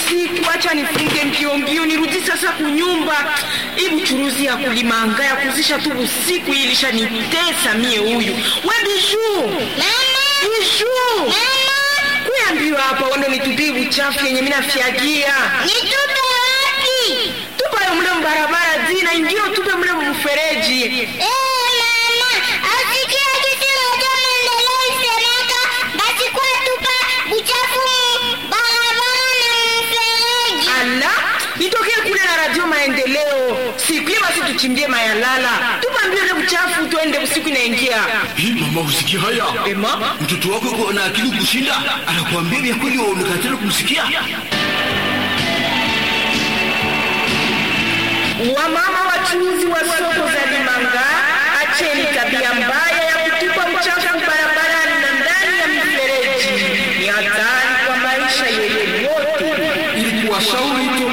usiku, acha nifunge mbio mbio nirudi sasa kunyumba. Hii buchuruzi ya kulimanga ya kuzisha tu usiku hii ilishanitesa mie huyu. We Bijuu, Bijuu, kuya mbio hapa wando nitupie buchafu yenye mimi nafyagia. Nitupe wapi? Tupa yo mle mbarabara zina ingine tupe mle mfereji. Eh, mama, asikia kitu moja maendeleo isemeka, basi kwa tupa buchafu mu barabara na mfereji. Ala, nitokee kule na radio maendeleo. Siku hiyo basi tuchimbie mayalala. Tupa mbio ile buchafu tuende usiku inaingia. Hii mama, usikia haya? Ema, Mtoto wako yuko na akili kushinda, anakuambia vya kweli, waonekana kumsikia. wamama wachuuzi wa soko za Limanga, acheni tabia mbaya ya kutupa uchafu barabarani na ndani ya mifereji. Ni hatari kwa maisha yenu yote. Ili kuwashauri tu